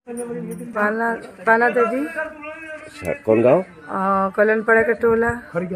पाना पाना देवी अच्छा कौन गांव कल्याणपड़ा के टोला खरिका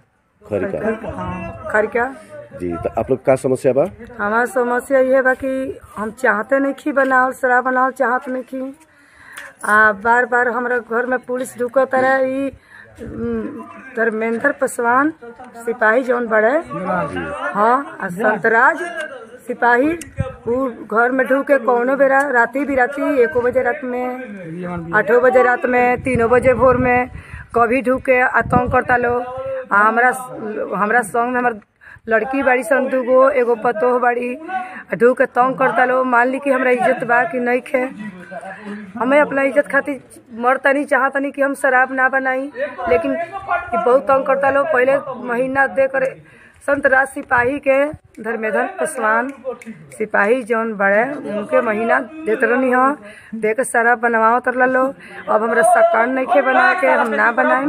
हाँ, खरका जी तो आप लोग का समस्या बा हमार समस्या ये बा कि हम चाहते नहीं खी बनावल शराब बनावल चाहत नहीं खी आ बार बार हमरा घर में पुलिस ढुकत रहे ई उम, धर्मेंद्र पासवान सिपाही जौन बड़े हाँ आ संतराज सिपाही उ घर में ढुके कौनो बेरा राती बिराती एको बजे रात में आठो बजे रात में तीनों बजे भोर में कभी ढुके आतंक करता लो आ हमरा हमरा संग में हमर लड़की बाड़ी सन दूगो एगो पतोह बाड़ी आ ढूक के तंग करता लो मान ली कि हमरा इज्जत बा कि नहीं खे हमें अपना इज्जत खातिर मरता नहीं चाहता नहीं कि हम शराब ना बनाई लेकिन ई बहुत तंग करता लो पहले महीना दे कर संत राज सिपाही के धर्मेंद्र पासवान सिपाही जौन बड़े उनके महीना देत रहनी हो दे के शराब बनवाओ तर लो अब हमरा सकान नहीं खे बना के हम ना बनाई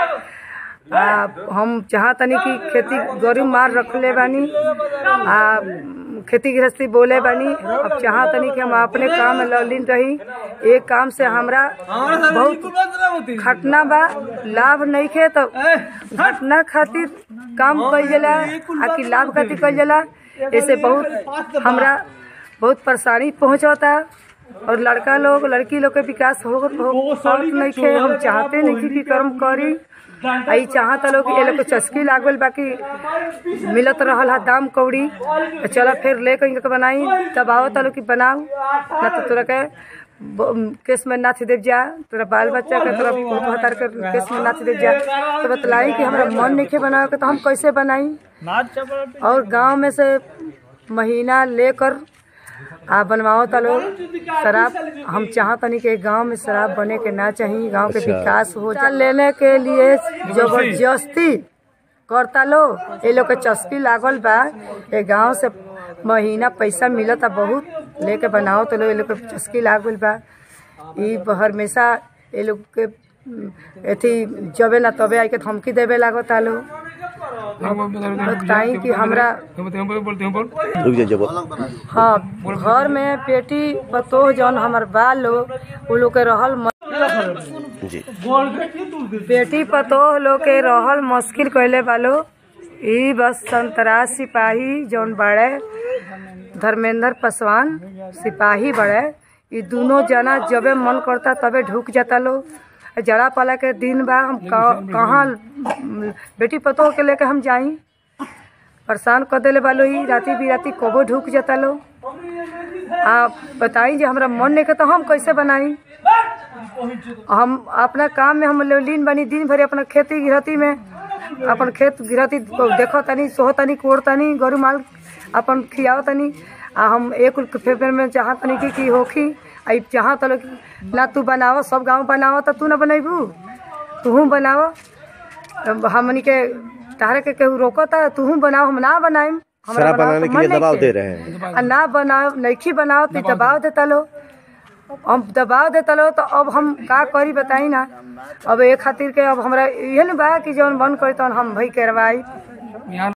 आ हम चाहतनी कि खेती गरीब मार रखले बानी आ खेती गृहस्थी बोले बानी अब चाहतनी कि हम अपने काम में ललीन रही एक काम से हमरा बहुत घटना बा लाभ नहीं खे तो घटना खातिर काम कइल जाला आ कि लाभ खातिर कइल जाला ऐसे बहुत हमरा बहुत परेशानी पहुंचता और लड़का लोग लड़की लोग के विकास हो हो नहीं खे हम चाहते नहीं कि कर्म करी आई चाहत लोग कि ये लोग के चस्की लागल बाकी मिलत रहल हा दाम कौड़ी तो चलो फिर ले कहीं के बनाई तब आवत लोग कि बनाऊ ना तो तोरा के ब- केस में नाच देव जा तोरा बाल बच्चा के तोरा फोटो हटार के केस में नाच देव जा तो बतलाई कि हमरा मन नहीं के बनावे के तो हम कैसे बनाई और गांव में से महीना लेकर आ बनवाओ तलो शराब हम चाहतनी कि गांव में शराब बने के ना चाहिए गांव के अच्छा। विकास हो जा लेने के लिए जबरदस्ती करता लो ये लोग के चस्की लागल बा ये गांव से महीना पैसा मिलता बहुत लेके बनाओ तो लोग ये लोग के चस्की लागल बा ई हमेशा ये लोग के उम, एथी जबे ना तबे आई के धमकी देवे लागता लो बताई कि हमरा रुक जाइए जब हाँ घर में बेटी पतोह जौन हमर बाल लोग उ लोग के रहल म- जी बेटी पतोह लोग के रहल मुश्किल कैले बालो ई बस संतराज सिपाही जौन बड़े धर्मेंद्र पासवान सिपाही बड़े ई दोनों जना जबे मन करता तबे ढुक जाता लो जड़ा पाला के दिन बा हम कहाँ कहाँ बेटी पतोह के लेके हम जाई परेशान कर देले बालो ही राती बिराती कबो ढुक जाता लो आप बताई जे हमरा मन नहीं के तो हम कैसे बनाई हम अपना काम में हम लीन बनी दिन भर अपना खेती गृहती में अपन खेत गृहती देखो तनी सोहो तनी कोड़ तनी गरु माल अपन खियाओ तनी आ हम एक फेफर में चाह तनी की की होखी आई चाह तलो कि ना तू बनाओ सब गांव बनाओ तो तू ना बनैबू तू बनाओ अब हमनी के तारे के केहू रोकता तू बनाओ हम ना बनाइम हमरा शराब बनावे बनाने के के लिए मन दबाव नइखे। दे रहे हैं आ ना बनाओ नइखी बनाओ तो दबाव देता लो हम दबाव देता लो तो अब हम का करी बताई ना अब ए खातिर के अब हमरा इहे न बा कि जौन बंद करी तौन हम भई करवाई